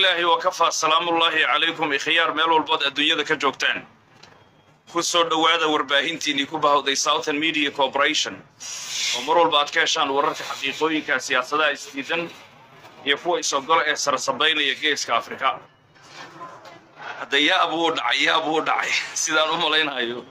bilaahi wakafaa salaamullaahi calaykum ikhyaar meel walbood adduunyada ka joogtaan ku soo dhowaada warbaahintiinnii ku bahowday southern media corporation oo mar walba aad ka heshaan wararka xaqiiqooyinka siyaasadaha isdiidan iyo kuwa is-ogolo ee sarsabaynaya geeska afrika hadda yaab wuu dhacay yaab wuu dhacay sidaan u malaynayo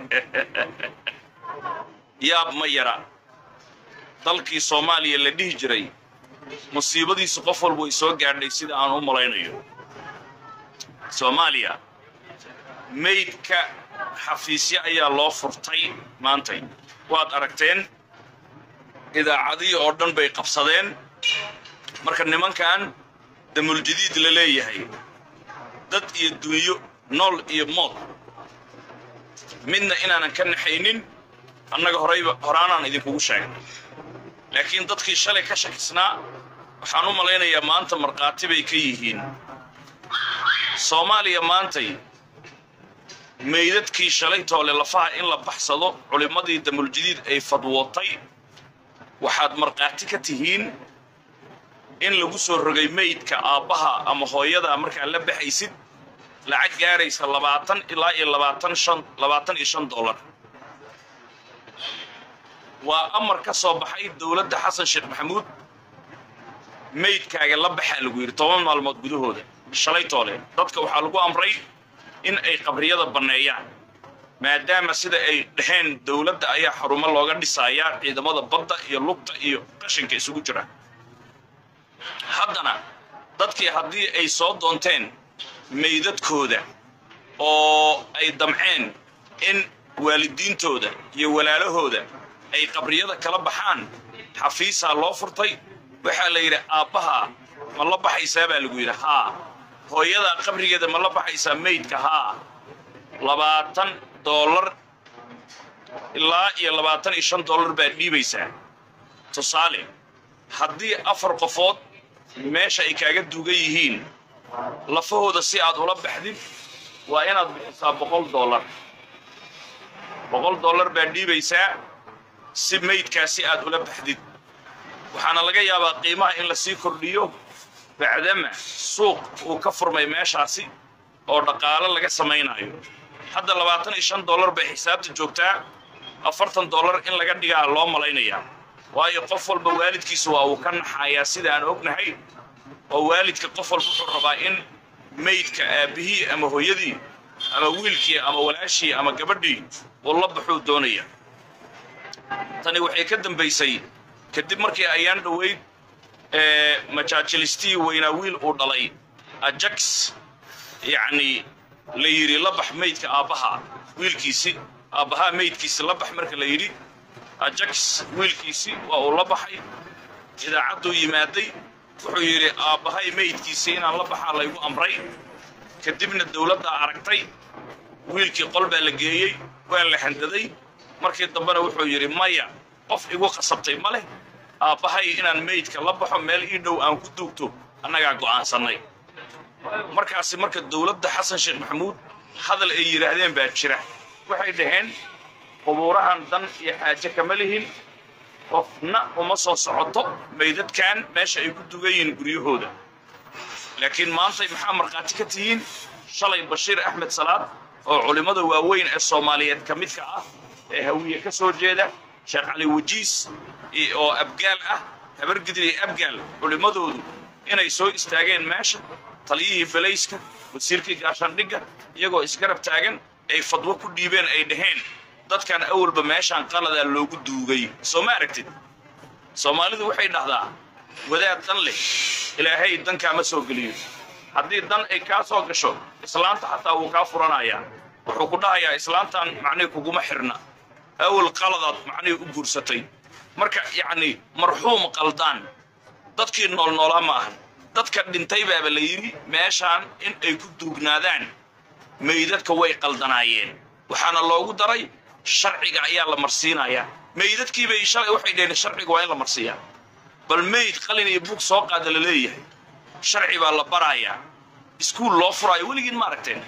yaab ma yara dalkii soomaaliya la dhihi jiray musiibadiisu qof walba way soo gaadhay sida aan u malaynayo soomaaliya maydka xafiisyo ayaa loo furtay maantay waad aragteen idaacadihii oo dhan bay qabsadeen marka nimankan damuljadiid la leeyahay dad iyo dunyo nool iyo mood midna inaanan ka naxaynin annaga horayba horaanaan idinkugu sheegay laakiin dadkii shalay ka shakisnaa waxaan u malaynayaa maanta markhaati bay ka yihiin soomaaliya maantay meydadkii shalay toole lafaha in la baxsado culimmadii damuljadiid ay fadwootay waxaad markhaati ka tihiin in lagu soo rogay meydka aabbaha ama hooyada markaad la baxaysid lacag gaaraysa labaatan ilaa iyo labaatan shan labaatan iyo shan dollar waa amar ka soo baxay dowladda xasan sheekh maxamuud meydkaaga la baxaa lagu yidhi toban maalmood gudahooda shalay toole dadka waxaa lagu amray in ay qabriyada banneeyaan maadaama sida ay dhaheen dowladda ayaa xarumo looga dhisayaa ciidamada badda iyo lugta iyo qashinka isugu jira haddana dadkii haddii ay soo doonteen meydadkooda oo ay damceen in waalidiintooda iyo walaalahooda ay qabriyada kala baxaan xafiisaa loo furtay waxaa la yidhi aabbaha ma la baxaysaa baa lagu yidhi haa hooyadaa qabrigeeda ma la baxaysaa meydka haa labaatan dollar ilaa iyo labaatan iyo shan dollar baad dhiibaysaa tusaale haddii afar qofood meesha ay kaaga duugan yihiin lafahooda si aad ula baxdid waa inaad bixisaa boqol dollar boqol dollar baad dhiibaysaa si meydkaasi aad ula baxdid waxaana laga yaabaa qiimaha in lasii kordhiyo bacdama suuq uu ka furmay meeshaasi oo dhaqaalo laga samaynayo hadda labaatan iyo shan dollar bay xisaabta joogtaa afartan dollar in laga dhigaa loo malaynayaa waayo qof walba waalidkiisu waa uu ka naxayaa sida aan ognahay oo waalidka qof walba wuxuu rabaa in meydka aabbihii ama hooyadii ama wiilkii ama walaashii ama gabadhii uu la baxuu doonaya tani waxay ka dambaysay kadib markii ayaan dhoweyd majaajilistii weynaa wiil uu dhalay ajax yacnii la yidhi la bax meydka aabbaha wiilkiisi aabbahaa meydkiisi la bax marka la yidhi ajax wiilkiisi waa uu la baxay idaacadduu yimaaday wuxuu yidhi aabbahay meydkiisi inaan la baxaa laygu amray kadibna dowladdaa aragtay wiilkii qol baa la geeyey waa la handaday markii dambena wuxuu yidhi maya qof igu qasabtay ma leh aabbahay inaan meydka la baxo meel ii dhow aan ku duugto annagaa go'aansannay markaasi marka dowladda xasan sheekh maxamuud hadal ay yidhaahdeen baa jira waxay dhaheen qubuurahan dan iyo xaaje kama lihin qofna uma soo socoto meydadkan meesha ay ku dugan yihiin guryahooda laakiin maantay maxaa markhaati ka tihiin shalay bashiir axmed salaad oo culimmada waaweyn ee soomaaliyeed ka midka ah ee hawiye ka soo jeeda sheekh cali wajiis oo abgaal ah habargidil iyo abgaal culimmadoodu inay soo istaageen meesha taliyihii balayska wasiirkii gaashaandhigga iyagoo isgarab taagan ay fadwo ku dhiibeen ay dhaheen dadkan awalba meeshaan qaladaa loogu duugay soo ma aragtid soomaalidu waxay dhahdaa wadaad dan leh ilaahay dankaa ma soo geliyo haddii dan ay kaa soo gasho islaanta xataa wuu kaa furanayaa wuxuu ku dhahayaa islaantan macnihi kuguma xirna awal qaladaad macnihii u guursatay marka yacnii marxuum qaldaan dadkii noolnoolaa ma ahan dadka dhintay baaba la yidhi meeshaan in ay ku duugnaadaan meydadka way qaldanaayeen waxaana loogu daray sharciga ayaa la marsiinayaa meydadkiibay shalay waxay dhaheen sharciga waa in la marsiiyaa bal meyd qalin iyo bug soo qaada la leeyahay sharci baa la barayaa iskuul loo furaayo weligiin ma aragteen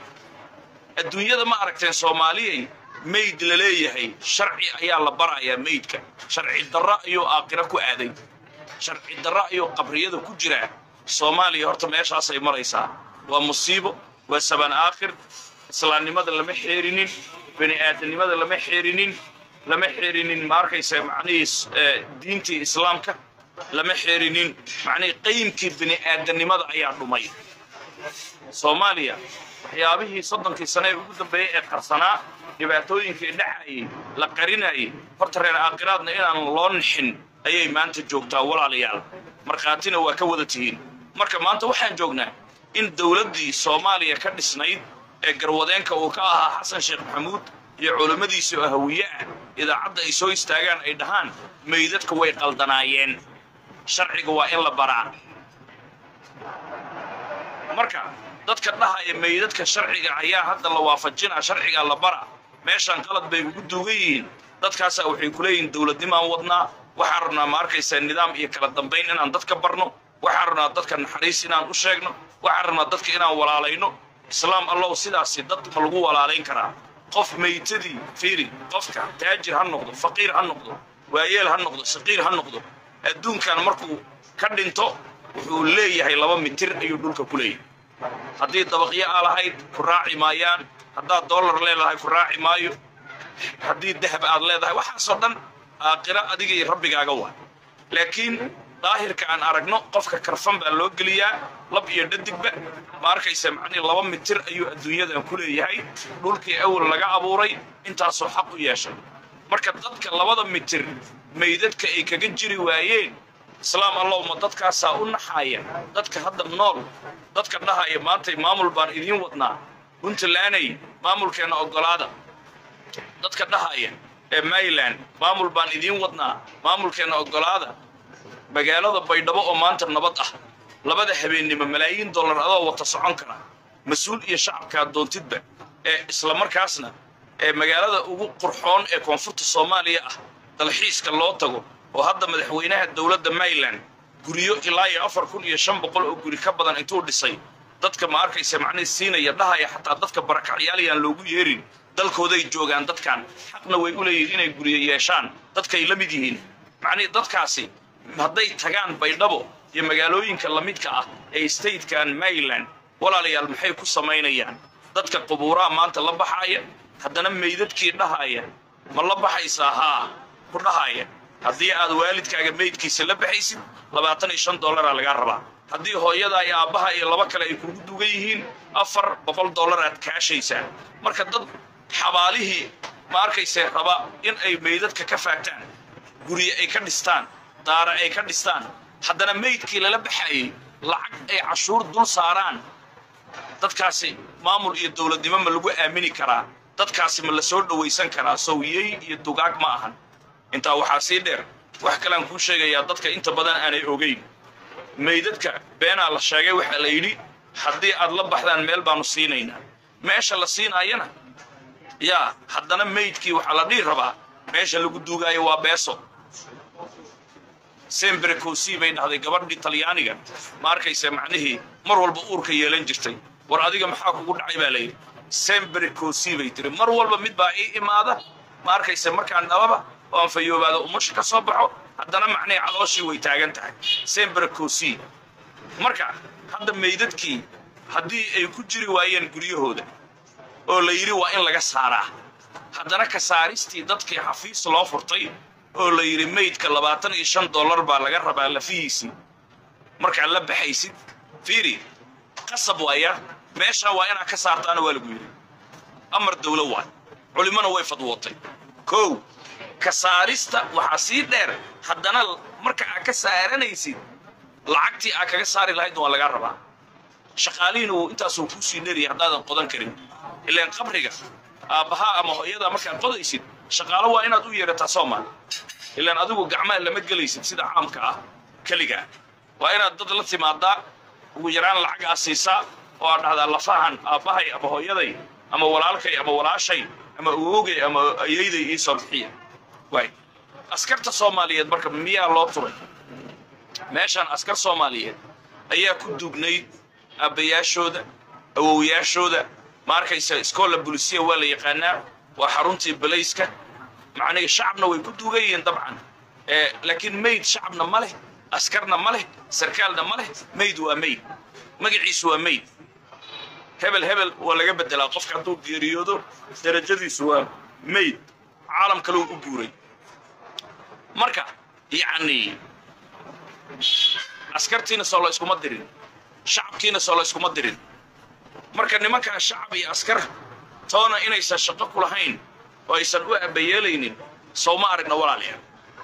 adduunyada ma aragteen soomaaliyay meyd la leeyahay sharci ayaa la barayaa meydka sharci darro ayuu aakhiro ku aaday sharci darro ayuu qabriyada ku jiraa soomaaliya horta meeshaasay maraysaa waa musiibo waa saban aakhir islaamnimada lama xeerinin bani aadamnimada lama xeerinin lama xeerinin ma arkaysa macnihii eh, diintii islaamka lama xeerinin macnihii qaymkii bani aadamnimada ayaa dhumay soomaaliya waxyaabihii soddonkii sane ee ugu dambeeyey ee qarsanaa dhibaatooyinkii dhacayay la qarinayay horta reer aakhiraadna inaan loo nixin ayay maanta joogtaa walaalayaal markhaatina waa ka wada tihiin marka maanta waxaan joognaa in dowladdii soomaaliya ka dhisnayd ee garwadeenka uu ka ahaa xasan sheekh maxamuud iyo culammadiisii oo hawiye ah idaacadda ay soo istaagaan ay dhahaan meydadka way qaldanaayeen sharciga waa in la baraa marka dadka dhahaya meydadka sharciga ayaa hadda la waafajinaa sharciga la bara meeshaan qalad bay ugu duugan yihiin dadkaasaa waxay ku leeyihiin dowladnimaan wadnaa waxaan rabnaa ma arkaysaa nidaam iyo kala dambayn inaan dadka barno waxaan rabnaa dadka naxariis inaan u sheegno waxaan rabnaa dadka inaan walaalayno islaam allow sidaasi dad ma lagu walaalayn karaa qof meytadii fiiri qofka taajir ha noqdo faqiir ha noqdo waayeel ha noqdo saqiir ha noqdo adduunkan markuu ka dhinto wuxuu leeyahay laba mitir ayuu dhulka ku leeyahay haddii dabaqyo aa lahayd ku raaci maayaan haddaad dollar leedahay ku raaci maayo haddii dahab aad leedahay waxaasoo dhan aakhiro adiga iyo rabbigaaga waa laakiin daahirka aan aragno qofka karfan baa loo geliyaa lab iyo dhadigba ma arkaysa macnii laba mitir ayuu adduunyadan ku leeyahay dhulkii awal laga abuuray intaasoo xaq u yeeshay marka dadka labada mitir meydadka ay kaga jiri waayeen islaam allow ma dadkaasaa u naxaaya dadka hadda nool dadka dhahaya maantay maamul baan idiin wadnaa puntlanday maamulkeenna oggolaada dadka dhahaya ee mayland maamul baan idiin wadnaa maamulkeenna oggolaada magaalada baydhabo oo maanta nabad ah labada habeennimo malaayiin dollar adoo wata socon kara mas-uul iyo shacabkaa doontidba ee islamarkaasna ee magaalada ugu qurxoon ee koonfurta soomaaliya ah dalxiiska loo tago oo hadda madaxweynaha dowladda mayland guryo ilaa iyo afar kun iyo shan boqol oo guri ka badan intuu dhisay dadka ma arkaysa macnihi siinaya dhahaya xataa dadka barakacyaalayaan loogu yeerin dalkooday joogaan dadkan xaqna way u leeyihiin inay guryo yeeshaan dadkay la mid yihiin macnihi dadkaasi hadday tagaan baydhabo iyo magaalooyinka la midka ah ee statekan mayland walaalayaal maxay ku samaynayaan dadka qubuuraha maanta la baxaaya haddana meydadkii dhahaya ma la baxaysaa haa ku dhahaya haddii aad waalidkaaga meydkiisa la baxaysid labaatan iyo shan dollaraa lagaa rabaa haddii hooyada iyo aabbaha iyo laba kale ay kugu dugan yihiin afar boqol dollar aad kaashaysaa marka dad xabaalihii ma arkayse raba in ay meydadka ka faagtaan gurye ay ka dhistaan daara ay ka dhistaan haddana meydkii lala baxayay lacag ay cashuur dul saaraan dadkaasi maamul iyo dowladnimo ma lagu aamini karaa dadkaasi ma la soo dhowaysan karaa sowyey iyo dugaag ma ahan intaa waxaa sii dheer wax kalean kuu sheegayaa dadka inta badan aanay ogeyn meydadka beenaa la sheegay waxaa la yidhi haddii aad la baxdaan meel baanu siinaynaa meesha la siinaayana yaa haddana meydkii waxaa la dhihi rabaa meesha lagu duugaayo waa beeso sembre cosi bay dhahday gabadhii talyaaniga ma arkaysa macnihii mar walba uurka yeelan jirtay war adiga maxaa kugu dhacay baa layidhi sembre cosi bay tiri mar walba mid baa ii imaada ma arkaysa markaan dhababa oo aan fayoobaado umusha ka soo baxo haddana macnihii calooshii way taagan tahay sembre cosi marka hadda meydadkii haddii ay ku jiri waayeen guryahooda oo la yidhi waa in laga saaraa haddana ka saaristii dadkii xafiis loo furtay oo la yidhi meydka labaatan iyo shan dollar baa laga rabaa lafihiisii markaad la baxaysid fiiri qasab waaya meeshaa waa inaad ka saartaana waa lagu yidhi amar dawlo waay culimmona way fadwootay kow ka saarista waxaa sii dheer haddana marka aad ka saaranaysid lacagtii aad kaga saari lahayd waa lagaa rabaa shaqaalihiina wuu intaasuu kuu sii dheeriyay haddaadan qodan karin ilaan qabriga aabbahaa ama hooyada markaad qodaysid shaqaalo waa inaad u yeerataa soomaal ilaan adigu gacmaha lama gelaysid sida caamka ah keligaa waa inaad dad la timaadaa ugu yaraan lacag aa siisaa oo aad dhahdaa lafahan aabbahay ama hooyaday ama walaalkay ama walaashay ama awogay ama ayayday ii soo bixiya waay askarta soomaaliyeed marka miyaa loo turay meeshaan askar soomaaliyeed ayaa ku dugnayd aabbayaashooda awowyaashooda ma arkaysa iskoola bulisiya waa la yaqaanaa waa xaruntii balayska macnihi shacabna way ku duugan yihiin dabcan laakiin mayd shacabna ma leh askarna ma leh sarkaalna ma leh mayd waa mayd magaciisu waa mayd hebel hebel waa laga beddelaa qofka hadduu geeriyoodo darajadiisu waa mayd caalam kale u guuray marka yacni askartiina soo la iskuma dirin shacabkiina soo la iskuma dirin marka nimankaa shacab iyo askar toona inaysan shaqo ku lahayn oo aysan u abbayeelaynin sowma aragna walaalayaal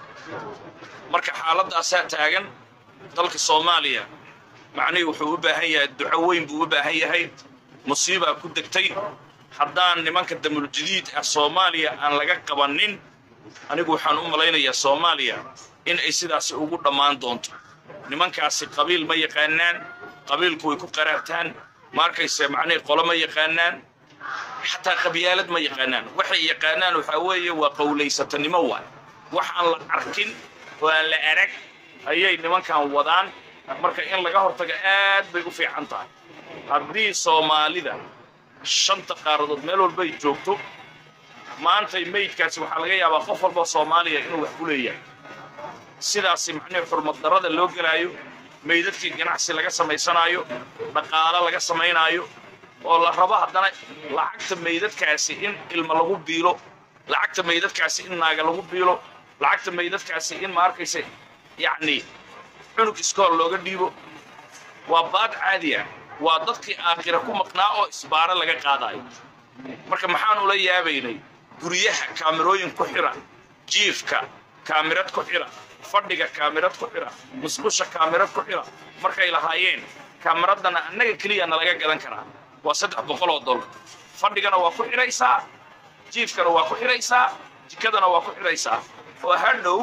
marka xaaladdaasaa taagan dalka soomaaliya macnihii wuxuu u baahan yahay duco weyn buu u baahan yahay musiibaa ku degtay haddaan nimanka damuljadiid ah soomaaliya aan laga qabannin anigu waxaan u malaynayaa soomaaliya in ay sidaasi ugu dhammaan doonto nimankaasi qabiil ma yaqaanaan qabiilku way ku qaraabtaan ma arkayse macnihii qolo ma yaqaanaan xataa qabyaalad ma yaqaanaan waxay yaqaanaan waxaa weeye waa qowlaysatanimo waay wax aan la arkin oo aan la arag ayay nimankan wadaan marka in laga hortago aad bay u fiican tahay haddii soomaalida shanta qaaradood meel walbay joogto maantay meydkaasi waxaa laga yaabaa qof walba soomaaliya inuu wax ku leeyahay sidaasi macnihii xurmad darrada loo gelaayo meydadkii ganacsi laga samaysanaayo dhaqaalo laga samaynaayo oo la rabo haddana lacagta meydadkaasi in ilma lagu biilo lacagta meydadkaasi in naaga lagu biilo lacagta meydadkaasi in ma arkaysa yacni cunug iskool looga dhiibo waa baad caadi ah waa dadkii aakhira ku maqnaa oo isbaaro laga qaadayo marka maxaan ula yaabaynay guryaha kaamirooyin ku xira jiifka kaamirad ku xira fadhiga kaamirad ku xira musqusha kaamirad ku xira markay lahaayeen kaamiraddana annaga keliya nalaga gadan karaa waa saddex boqol oo dollar fadhigana waa ku xidhaysaa jiifkana waa ku xidhaysaa jikadana waa ku xidhaysaa oo hadhow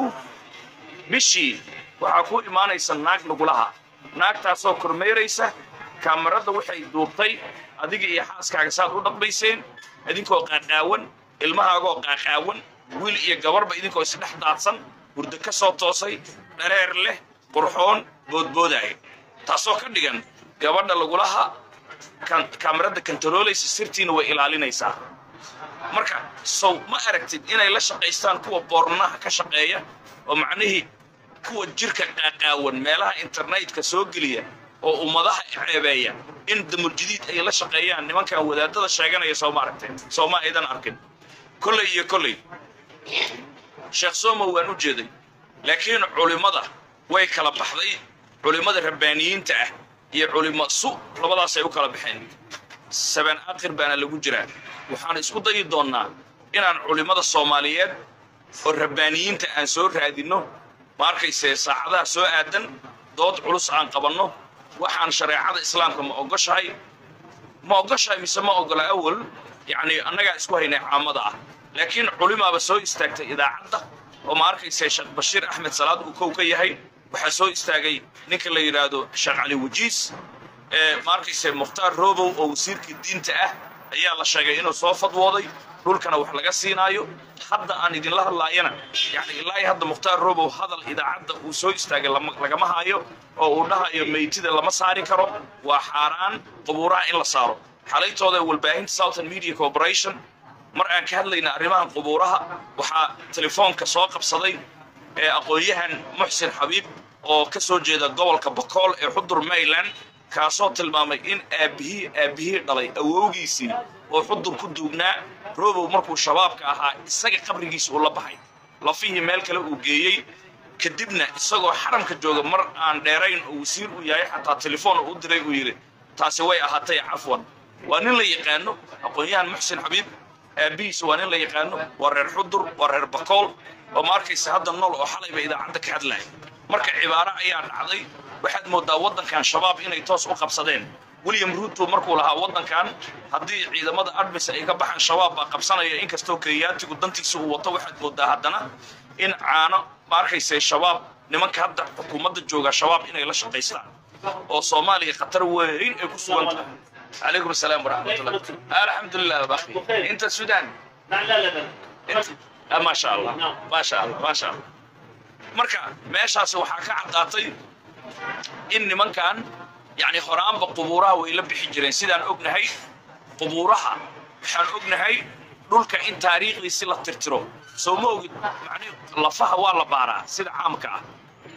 bishii waxaa ku imaanaysa naag lagulaha naagtaasoo kormeeraysa kaamirada waxay duubtay adiga iyo xaaskaaga saad u dhaqmayseen idinkoo qaaqaawan ilmahaagoo qaaqaawan wiil iyo gabarba idinkoo isdhex daadsan hurdo ka soo toosay dhareer leh qurxoon boodboodaaya taasoo ka dhigan gabadha lagulaha kaamirada kantaroolaysa sirtiina way ilaalinaysaa marka sow ma aragtid inay la shaqaystaan kuwa boornaha ka shaqeeya oo macnihii kuwa jirka qaaqaawan meelaha internetka soo geliya oo ummadaha ceebeeya in damuljadiid ay la shaqeeyaan nimankan wadaadada sheeganaya soo ma aragteen soo ma aydan arkin kolley iyo kolley sheekh somo waan u jeeday laakiin culimmada way kala baxday culimmada rabbaaniyiinta ah iyo culimo su labadaasay u kala baxeen sabaan aakhir baana lagu jiraa waxaan isku dayi doonnaa inaan culimmada soomaaliyeed oo rabbaaniyiinta aan soo raadinno ma arkayse saacadaha soo aadan dood culus aan qabanno waxaan shareecada islaamka ma ogoshahay ma ogoshahay mise ma ogola awal yacni annagaa isku haynay caamada ah laakiin culimaaba soo istaagtay idaacadda oo ma arkayse sheekh bashiir axmed salaad uu kow ka yahay waxaa soo istaagay ninka la yidhaahdo sheekh cali wajiis ma arkayse mukhtaar robow oo wasiirkii diinta ah ayaa la sheegay inuu soo fadwooday dhulkana wax laga siinaayo hadda aan idinla hadlaayana yani ilaahi hadda mukhtaar robow hadal idaacadda uu soo istaagay lagama haayo oo uu dhahayo meytida lama saari karo waa xaaraan qubuuraha in la saaro xalaytooda walbaahinta southern media corporation mar aan ka hadlayna arrimahan qubuuraha waxaa telefoonka soo qabsaday ee aqoon-yahan muxsin xabiib oo ka soo jeeda gobolka bakool ee xudur mayland kaasoo tilmaamay in aabbihii aabbihii dhalay awowgiisii oo xudur ku duugnaa robow markuu shabaabka ahaa isaga qabrigiisa uu la baxay lafihii meel kale uu geeyey kadibna isagoo xaramka jooga mar aan dheerayn oo wasiir uu yahay xataa telefoon u diray uu yidhi taasi way ahaatay cafwan waa nin la yaqaano aqoon-yahan muxsin xabiib aabbihiisa waa nin la yaqaano waa reer xudur waa reer bakool oo ma arkaysa hadda nool oo xalayba idaacadda ka hadlaya marka cibaaro ayaa dhacday waxaad mooddaa waddankan shabaab inay toos u qabsadeen william ruto markuu lahaa waddankan haddii ciidamada admis ay ka baxaan shabaab baa qabsanaya inkastoo kenyaatigu dantiisa uu wato waxaad mooddaa haddana in caano ma arkaysa shabaab nimanka hadda xukuumadda jooga shabaab inay la shaqaystaan oo soomaaliya khatar weyn ay ku sugan tahay calaykum asalaam waraxmatullah alxamdulilah bakhi inta sudan maasha allah maasha allah maasha allah marka meeshaasi waxaa ka caddaatay in nimankan yani horaanba qubuuraha way la bixi jireen sidaan ognahay qubuuraha waxaan ognahay dhulka in taariikhdiisi la tirtiro soo ma ogid macnihi lafaha waa la baaraa sida caamka ah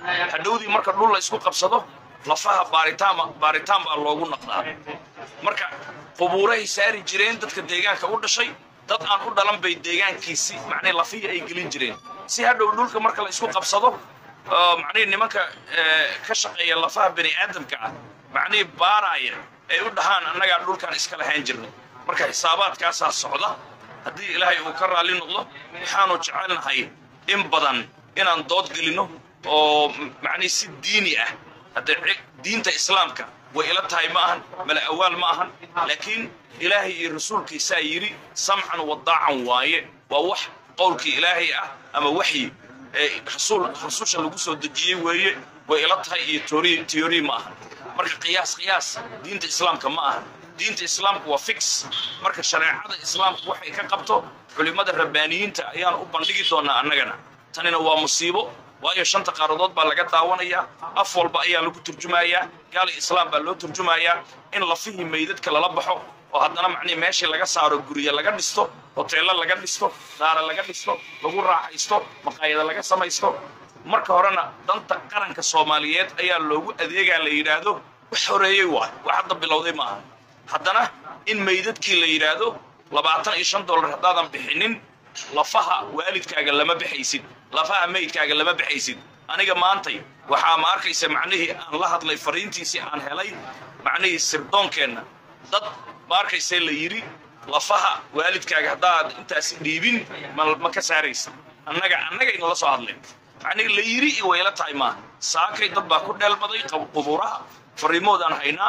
hadhowdii marka dhul la isku qabsado lafaha baaritaan baaritaan baa loogu naqdaa marka qubuurahay saari jireen dadka deegaanka u dhashay dad aan u dhalan bay deegaankiisi macnii lafihii ay gelin jireen si hadhow dhulka marka la isku qabsado oo macnii nimanka eh, ka shaqeeya lafaha bani aadamka ah macnii baaraaya ay u dhahaan annagaa dhulkan iska lahaan jirnay marka xisaabaadkaasaa socda haddii ilaahay uu ka raalli noqdo waxaanu jecelnahay in badan inaan dood gelino oo macnii si diini ah haddee ci- diinta islaamka way ila tahay ma ahan mala awaal ma ahan laakiin ilaahay iyo rasuulkiisaa yidhi samcan wadaacan waaye waa wax qowlkii ilaahay ah ama waxyi ee rasuul rasusha lagu soo dejiyey weeye way ila tahay iyo tori teori ma ahan marka qiyaas qiyaas diinta islaamka ma ahan diinta islaamka waa fix marka shareecada islaamka waxay ka qabto culimmada rabbaaniyiinta ayaan u bandhigi doonaa annagana tanina waa musiibo waayo shanta qaaradood baa laga daawanayaa af walba ayaa lagu turjumayaa gaali islaam baa loo turjumayaa in lafihii meydadka lala baxo oo haddana macnihi meeshii laga saaro gurye laga dhisto hoteello laga dhisto daara laga dhisto lagu raaxaysto maqaayada laga samaysto marka horena danta qaranka soomaaliyeed ayaa loogu adeegaa la yidhaahdo wax horeeyey waay wax hadda bilowday ma aha haddana in meydadkii la yidhaahdo labaatan iyo shan dollar haddaadan bixinin lafaha waalidkaaga lama bixaysid lafaha meydkaaga lama bixaysid aniga maantay waxaa ma arkaysa macnihii aan la hadlay fariintiisii aan helay macnihii sirdoonkeenna dad ma arkaysa la yidhi lafaha waalidkaaga haddaad intaasi dhiibin ma ma ka saaraysa annaga annagayna la soo hadleen macnihi la yidhi iyo wayla tahay maaha saakay dad baa ku dheelmaday qab- qubuuraha fariimoodaan haynaa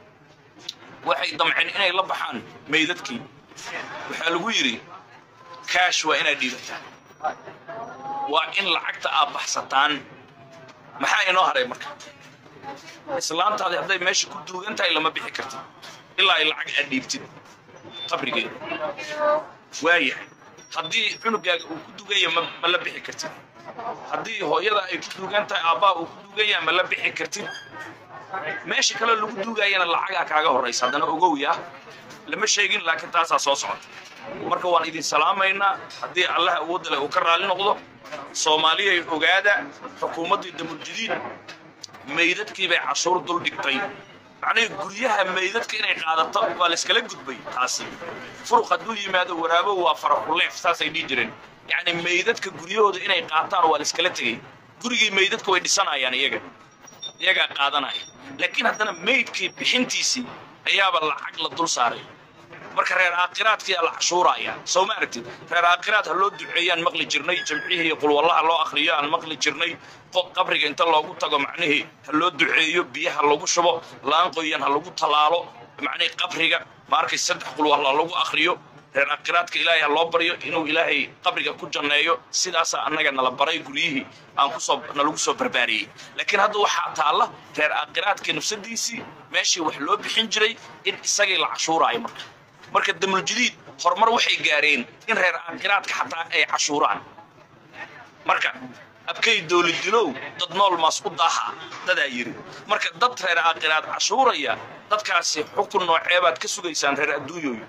waxay damceen inay la baxaan meydadkii waxaa lagu yidhi kaash waa inaad dhiibataan waa in lacagta aad baxsataan maxaa inoo haray marka islaantaadi hadday meesha ku duugan tahay lama bixi kartid ilaa ay lacag aad dhiibtid qabrigeeda waayahay haddii cunugaaga uu ku duganya ma ma la bixi kartid haddii hooyada ay ku duugan tahay aabbaa uu ku duganya ma la bixi kartid meesha kale lagu duugayana lacagaa kaaga horraysa haddana ogowiya lama sheegin laakiin taasaa soo socota marka waan idin salaamaynaa haddii allah awoodda leh uu ka raalli noqdo soomaaliyay ogaada xukuumaddii damuljadiid meydadkii bay cashuur dul dhigtay macnihii guryaha meydadka inay qaadato waa layskala gudbay taasi furuq hadduu yimaado waraabo waa farakuleef saasay dhihi jireen yacni meydadka guryahooda inay qaataan waa layskala tegey gurigii meydadka way dhisanayaan iyaga iyagaa qaadanaya laakiin haddana meydkii bixintiisii ayaaba lacag la dul saaray marka reer aakhiraadkiyaa la cashuuraya soo ma aragtid reer aakhiraad ha loo duceeyaan maqli jirnay jamcihii qulwallaha loo akhriyo aan maqli jirnay qo- qabriga inta loogu tago macnihii ha loo duceeyo biyaha lagu shubo laan qoyan ha lagu tallaalo macnihii qabriga ma arkay saddex qulwalla lagu akhriyo reer aakhiraadka ilaahay ha loo baryo inuu ilaahay qabriga ku janneeyo sidaasaa annaga nala baray guryihii aan kusoo nalagu soo barbaariyey laakiin hadda waxaa taalla reer aakhiraadka nafsadiisii meeshii wax loo bixin jiray in isagii la cashuuraayo marka marka damuljadiid horumar waxay gaareen in reer aakhiraadka xataa ay cashuuraan marka abkay dowladilow dad nool maas u daaha dadaa yidhi marka dad reer aakhiraad cashuuraya dadkaasi xukun nooceebaad ka sugaysaan reer adduunyooyo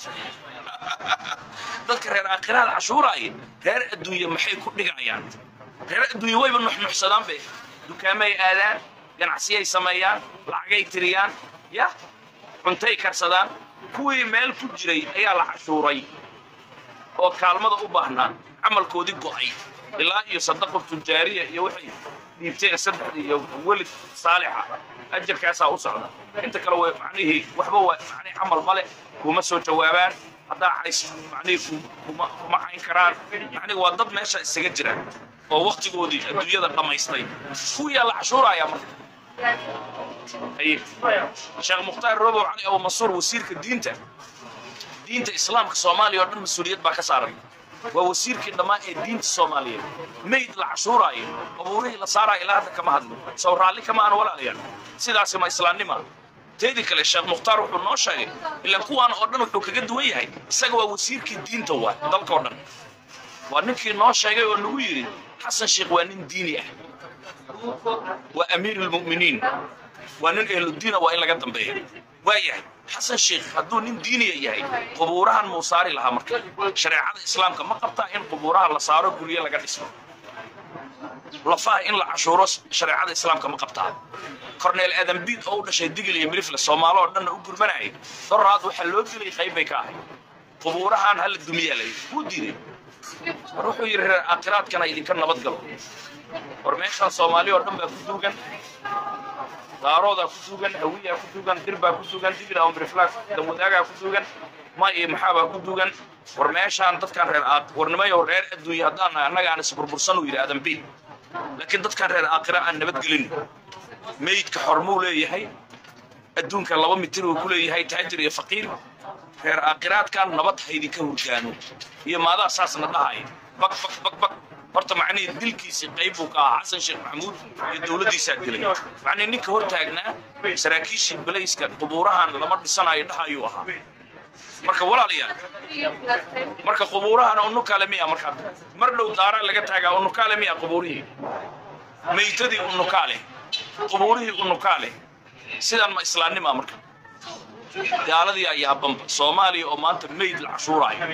dadka reer aakhiraad cashuuraaya reer adduunye maxay ku dhigayaan reer adduunye wayba nuxnuxsadaan be dukaamay aadaan ganacsiyay sameeyaan lacagay tiriyaan ya cuntay karsadaan kuwii meel ku jiray ayaa la cashuuray oo kaalmada u baahnaa camalkoodii go'ay ilaa iyo sadaqo tujaariya iyo waxay dhiibteen saddex iyo welid saalixa ajarkaasaa u socda inta kale way macnihii waxba waa macnihii camal male kuma soo jawaabaan haddaa cays macnihii ku- kuma kuma cayn karaan macnihi waa dad meesha isaga jira oo waktigoodii adduunyada dhammaystay kuwiyaa la cashuurayaa marka haye sheekh mukhtaar robow cali abu mansuur wasiirka diinta diinta islaamka soomaaliya oo dhan mas-uuliyad baa ka saaran waa wasiirkii dhammaan ee diinta soomaaliyeed meyd la cashuuraayo qabuurihii la saaraayo ilaa hadda kama hadlo sow raalli kama aan walaalayaal sidaasi ma islaamnima teedi kale sheekh mukhtaar wuxuu noo sheegay ilaan kuwaan oo dhan wuxuu kaga duwan yahay isaga waa wasiirkii diinta waa dalka oo dhan waa ninkii noo sheegay oo nagu yidhi xasan sheekh waa nin diini ah waa amiir lmu'miniin waa nin ehludiina waa in laga dambeeya waa yahay xasan sheekh hadduu nin diiniya yahay qubuurahan muu saari lahaa marka shareecada islaamka ma qabtaa in qubuuraha la saaro guryo laga dhiso lafaha in la cashuuro shareecada islaamka ma qabtaa corneel aadan biid oo u dhashay digil iyo milifle soomaalo oo dhanna u gurmanayay doraad waxaa loo dilay qayb bay ka ahay qubuurahan hala dumiyaa la yidhi wuu diiday war wuxuu yidhi reer aakhiraadkana idinka nabad galo war meeshaan soomaali oo dhan baa ku duugan daaroodaa ku duugan hawiyaa ku duugan dirbaa ku duugan digil amriflaak dawadaagaa ku duugan ma iyo maxaabaa ku duugan war meeshaan dadkan reer warnimayo reer adduunya haddaan nahay annaga aan isburbursan uu yidhi aadan biid laakiin dadkan reer aakhira aan nabadgelin meydka xormuu leeyahay adduunka laba mitir uu ku leeyahay taajir iyo faqiir reer aakhiraadkan nabad haydinka hurgaano iyo maadaa saasna dhahay bag bag bag bag horta macnihii dilkiisii qayb buu ka ahaa xasan sheekh maxamuud iyo dowladdiisaa dilay macnihii ninka hor taagnaa saraakiishii balayska qubuurahan lama dhisanayo dhahayuu ahaa marka walaalayaal marka qubuurahana unukaale miya markaa mar dhow daara laga taagaa unukaale miya qubuurihii maytadii unukaale qubuurihii unukaale sidaan ma islaannima marka gaaladii ayaa bamba soomaaliya oo maanta meyd la cashuuraayo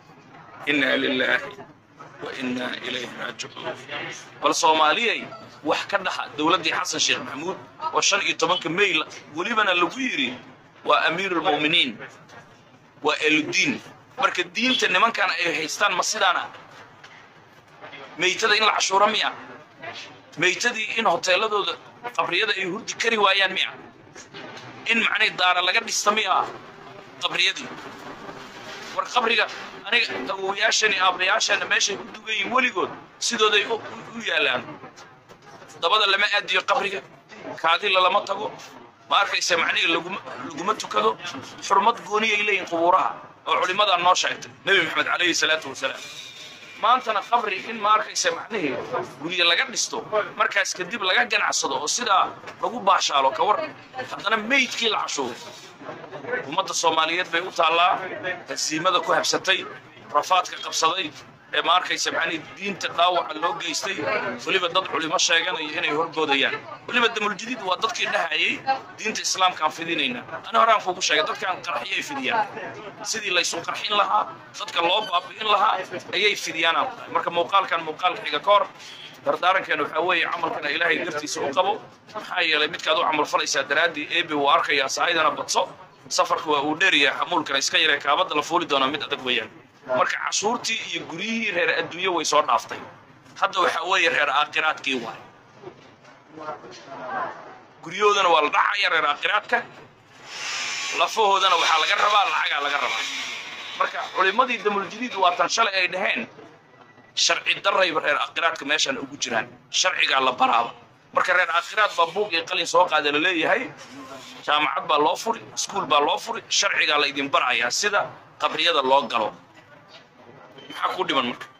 inaa lilaahi wa inaa ilayhi raajicuun bal soomaaliyay wax ka dhaxa dowladdii xasan sheekh maxamuud oo shan iyo tobanka meyl welibana lagu yidhi waa amiirulmu'miniin waa eludiin marka diinta nimankan ay haystaan ma sidaana meytada in la cashuuro miya meytadii in hoteeladooda qabriyada ay hurdi kari waayaan miya in macnay daara laga dhista miya qabriyadii war qabriga aniga awowayaashani aabbayaashana meeshay ku dugan yihiin weligood sidooday u yaallaan dabada lama aadiyo qabriga kaadila lama tago ma arkaysa macnihi laguma tukado xurmad gooniyay leeyihin qubuuraha oo culimmadaa noo sheegtay nebi maxamed calayhi salaatu wasalaam maantana qabri in ma arkaysa macnihii guryo laga dhisto markaas kadib laga ganacsado oo sidaa lagu baashaalo ka war haddana meydkii la cashuuro ummadda soomaaliyeed bay u taallaa hasiimada ku habsatay rafaadka qabsaday ee ma arkaysa macnihii diinta dhaawaca loo geystay weliba dad culimo sheeganaya inay horboodayaan weliba damuljadiid waa dadkii dhahayay diinta islaamkaan fidinaynaa ani horaan kuugu sheegay dadkaan qarxiyay fidiyaan sidii laysu qarxin lahaa dadka loo baabi'in lahaa ayay fidiyaanaan ku tahay marka muuqaalkan muuqaalka xiga ka hor dardaarankeena waxaa weeye camalkana ilaahay dartiisa u qabo maxaa yeelay midkaad u camal falaysaa daraaddii eebe wuu arkayaa sahaydana badso safarka waa uu dheeriyaa xamuulkana iska yaree kaabadda la fuuli doonaa mid adag weeyaan marka cashuurtii iyo guryihii reer adduunye way soo dhaaftay hadda waxaa weeye reer aakhiraadkii waay guryahoodana waa la dhacaya reer aakhiraadka lafahoodana waxaa laga rabaa lacagaa laga rabaa marka culimmadii damuljadiid waa tan shalay ay dhaheen sharci darayba reer aakhiraadka meeshaan ugu jiraan sharcigaa la baraaba marka reer aakhiraad baa buug iyo qalin soo qaada la leeyahay jaamacad baa loo furi iskuul baa loo furi sharcigaa la idin barayaa sida qabriyada loo galo maxaa ku dhiman marka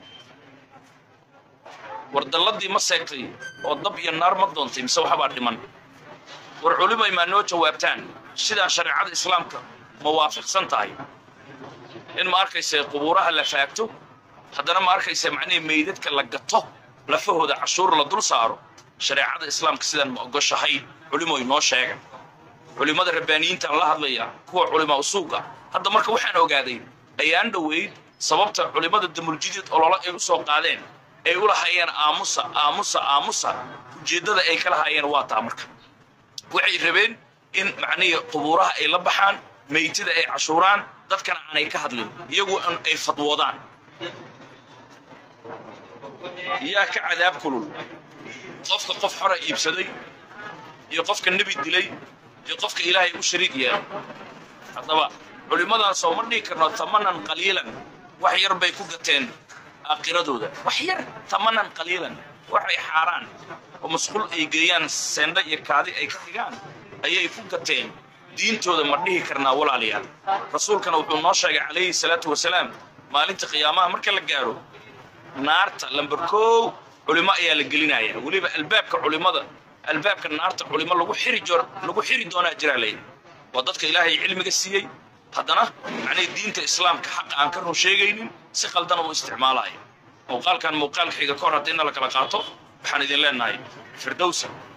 war dalladii ma seegtay oo dab iyo naar ma doontay mise waxbaa dhiman war culimay maa noo jawaabtaan sidaa shareecada islaamka ma waafaqsan tahay in ma arkaysa qubuuraha la faagto haddana ma arkaysa macnihii meydadka la gato lafahooda cashuur la dul saaro shareecada islaamka sidaan ma ogoshahay culimoy noo sheega culimmada rabbaaniyiintaan la hadlayaa kuwa culimaa usuuga hadda marka waxaan ogaaday ayaan dhoweyd sababta culimmada damuljidid ololo ay u soo qaadeen ay u lahayeen aamusa aamusa aamusa ujeeddada ay ka lahaayeen waa taa marka waxay rabeen in macnihii qubuuraha ay la baxaan meytada ay cashuuraan dadkana aanay ka hadlin iyagu ay fadwoodaan yaa ka cadaab kulul qofka qof xora iibsaday iyo qofka nebi dilay iyo qofka ilaahay u shariig yeelay haddaba culimmadan soo ma dhihi karno tamanan qaliilan wax yar bay ku gateen aakiradooda wax yar tamanan qaliilan waxay xaaraan oo masquul ay geeyaan seendha iyo kaadi ay ka dhigaan ayay ku gateen diintooda ma dhihi karnaa walaalayaal rasuulkana wuxuu noo sheegay calayhi salaatu wasalaam maalinta qiyaamaha marka la gaaro naarta lamber kow culimo ayaa la gelinaya weliba albaabka culimada albaabka naarta culimo lagu xiri jor lagu xiri doonaa jiraa layidhi waa dadka ilaahay cilmiga siiyey haddana macnihii diinta islaamka xaqa aan ka run sheegaynin si qaldana uu isticmaalaya muuqaalkan muuqaalka xiga ka hor haddii na la kala qaato waxaan idin leenahay firdowsa